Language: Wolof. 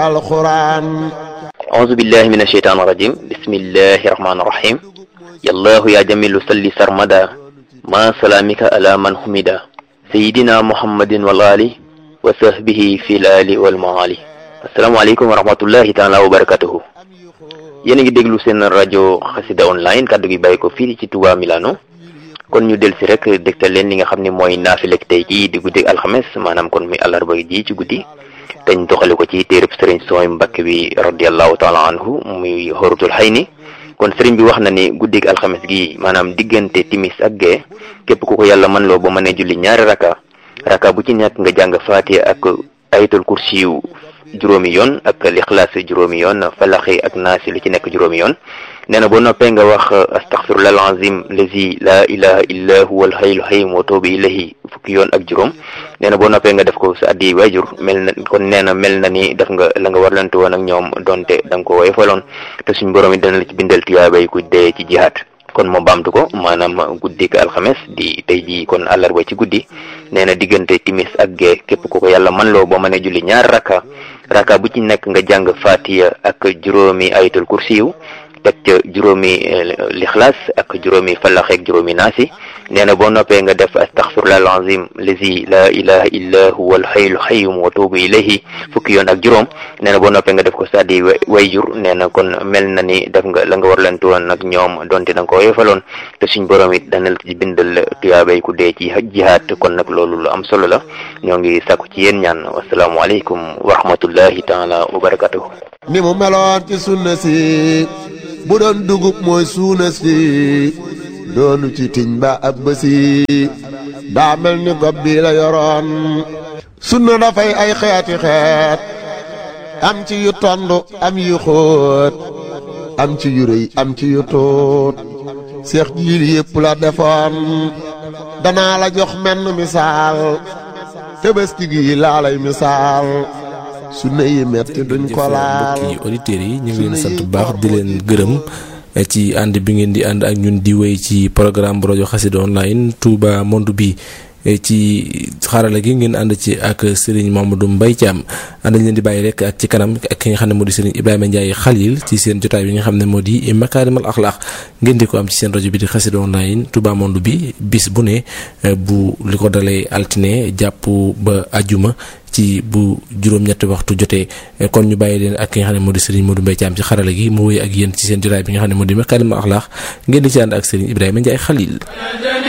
alquran أعوذ بالله من الشيطان الرجيم بسم الله الرحمن الرحيم يا الله يا جميل صلي سرمدا ما سلامك على من حمدا سيدنا محمد والآل وصحبه في الآل والمعالي السلام عليكم ورحمة الله تعالى وبركاته yéen a ngi déglu seen rajo xasida online kàddu gi bàyyi ko fii ci Touba Milano kon ñu del si rek dégtal leen li nga xam ne mooy naafilek tey jii di guddi alxames maanaam kon muy àllarba ji ci guddi dañ doxale ko ci téereb sëriñ sooy Mbàkke bi radiallahu taala anhu muy xorutul xay ni kon sëriñ bi wax na ni guddig alxames gi maanaam diggante timis ak gee képp ku ko yàlla mën loo ba mënee julli ñaari raka raka bu ci nekk nga jàng faatiha ak ayatul kursi yu juróomi yoon ak lixlaas juróomi yoon falaxi ak naasi lu ci nekk juróomi yoon nee na boo noppee nga wax astaxfirullah alazim lazi la ilaha illa huwa alhayyul qayyum wa tuubu ilayhi fukki yoon ak juróom nee na boo noppee nga def ko sa addi waajur mel na kon nee na mel na ni def nga la nga warlante woon ak ñoom donte da nga ko woyofaloon te suñ borom it dana la ci bindal tuyaabay ku dee ci jihaat kon moo baamtu ko maanaam guddik alxames di tey jii kon àllarba ci guddi nee na diggante timis ak gee képp ku ko yàlla man loo boo mënee julli ñaar raka raka bu ci nekk nga jàng fatiya ak juróomi ayatul kursiyu teg ca juróomi lixlaas ak juróomi falax ak juróomi naasi nee na boo noppee nga def astaxfirullah alazim lazi la ilaha illa huwa alxayyul qayyum wa tuubu ilayhi fukki yoon ak juróom nee na boo noppee nga def ko saddi wayjur nee na kon mel na ni def nga la nga war leen woon nag ñoom donte da nga ko woyofaloon te suñ borom it dana la ci bindal tuyaabay ku dee ci jihaat kon nag loolu lu am solo la ñoo ngi sàkku ci yéen ñaan wasalaamualeykum wa rahmatullahi taala wa barakatuhu ni mu meloon ci sunna si bu doon dugub mooy suuna si doonu ci tiñ ba ab bësi daa mel ni gob bi la yoroon sunna dafay ay xeeti xeet am ci yu tond am yu xóot am ci yu rëy am ci yu tuut seex jiil yépp la defoon danaa la jox menn misaal tëbëski gi laa lay misaal sunna yi metti duñ ko laal mbokki auditeurs yi ñu ngi leen sant bu baax di leen gërëm ci ànd bi ngeen di ànd ak ñun di wéy ci programme bu rajo xasida online Touba Monde bi ci xarala gi ngeen ànd ci ak Serigne Mamadou Mbaye Thiam ànd leen di bàyyi rek ak ci kanam ak ki nga xam ne moo di Serigne Ibrahima Ndiaye Khalil ci seen jotaay bi nga xam ne moo di Makarimal Akhlaq ngeen di ko am ci seen rajo bi di xasida online Touba Monde bi bis bu ne bu li ko dalee altine jàpp ba ajuma ci bu juróom-ñetti waxtu jotee kon ñu bàyyi leen ak ki nga xam ne moo di Serigne Modou Mbaye Thiam ci xarala gi mu wéy ak yéen ci seen jotaay bi nga xam ne moo di Makarimal Akhlaq ngeen di ci ànd ak Serigne Ibrahima Ndiaye Khalil